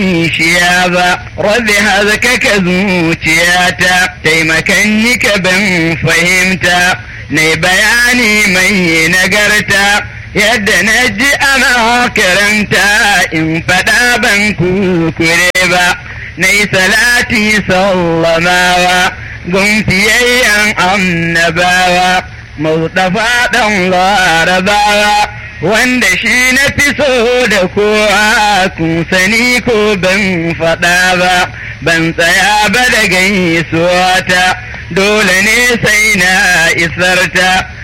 shiya ba rabbi hazkaka zuciyata taimakan ni ka ban fahimta na bayani mai nagarta yadda na ji ana karanta in faɗa ban kukure ba na yi salati sallamawa gunfiyayyen annabawa mustafa ɗan larabawa wanda shi na fi so da kowa kun sani ko ban faɗa ba ban tsaya ba da gaisuwa ta dole ne sai na isarta